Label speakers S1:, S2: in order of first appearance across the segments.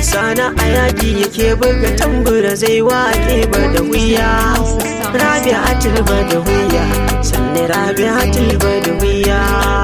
S1: sana a yaƙi yake buga tambura zai waƙe ba da wuya rabi'atul ba da wuya sannan rabi'atul ba da wuya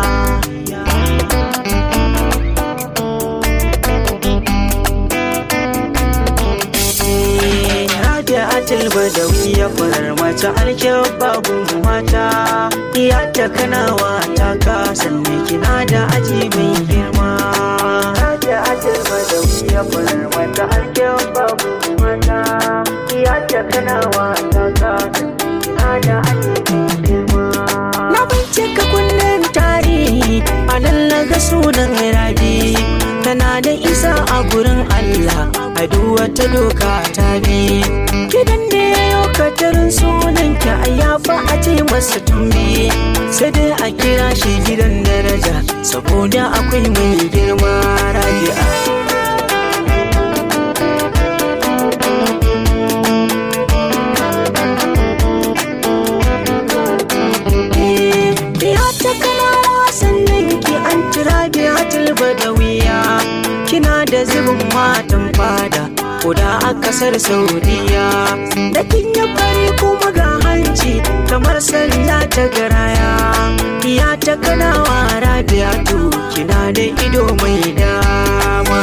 S1: Rabi'atul Badawiya farar mace alkyau babu mata iya ta kanawa ta kasan ne kina da aji mai girma Rabi'atul Badawiya farar mace alkyau babu mata iya ta kanawa ta kasan kina da aji mai girma Na bincika kunnen tarihi a nan na ga sunan rabi tana da isa a gurin Allah a wata doka ta bi gidan da ya yi katarin sunan ki a yafa a ce masa tumbi sai dai a kira shi gidan daraja saboda akwai mai girma rabi'a Ya ta kana sannan ki an tira biyatul badawiya kina da zubin matan fada kuda a kasar saudiya da kin yi fari kuma ga hanci kamar sanda ta garaya ya ta kanawa rabiatu kina da ido mai dama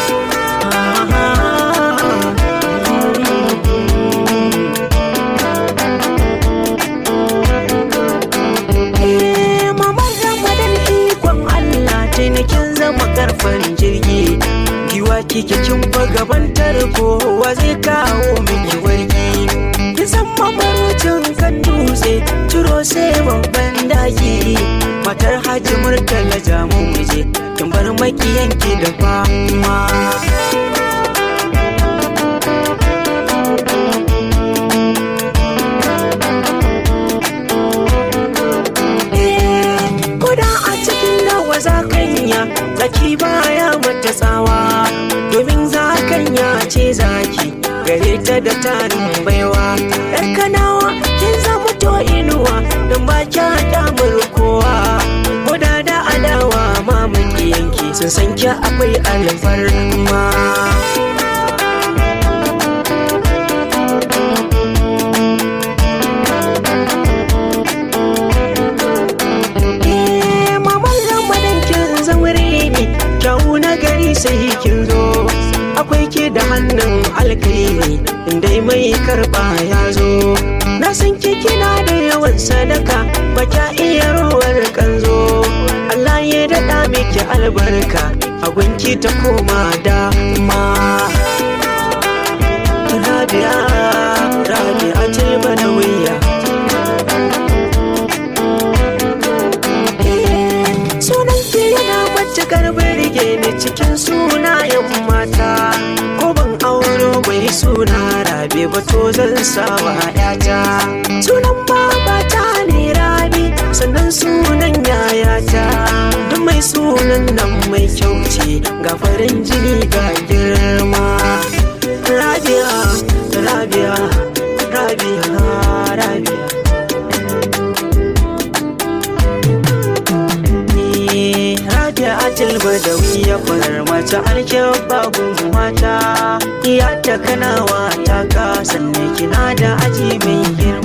S1: Eh, Mamar Ramadan ikon Allah taimakin zama karfan jirgi giwa kike kin gaban tarko wa zai kawo miki wargi kin san mamarocin kan dutse ciro sai babban daki matar haji murtala jamu muje kin bar makiyanki da fama Koda a cikin nawa zakanya zaki baya mata tsawa domin zakanya ce zaki gare ta da tarin baiwa yar kanawa kin zama to inuwa don ba kya damar kowa koda da adawa mamaki yanki sun san ki akwai alfarma Eh, Maman Ramadan kin zaure ne, kyau na gari sai kin zo. Akwai ke da hannun alkairi, inda mai karɓa ya zo. Na san ke kina da yawan sadaka, ba kya iya ruwar kanzo. Allah ya daɗa miki albarka, a gunki ta koma dama. Rabia, Rabia Tilbanawiya. Sunan ki yana matukar birge ni cikin sunayen mata Ko ban auro mai suna rabe ba to zan sawa yata Sunan babata ne rabi sannan sunan yayata Duk mai sunan nan mai kyau ce ga farin jini ga girma Rabia, Rabia, Rabia, Rabia Rabi'atul Badawiya farar mace alkyau babu mata iya ta kanawa ta kasan kina da aji mai girma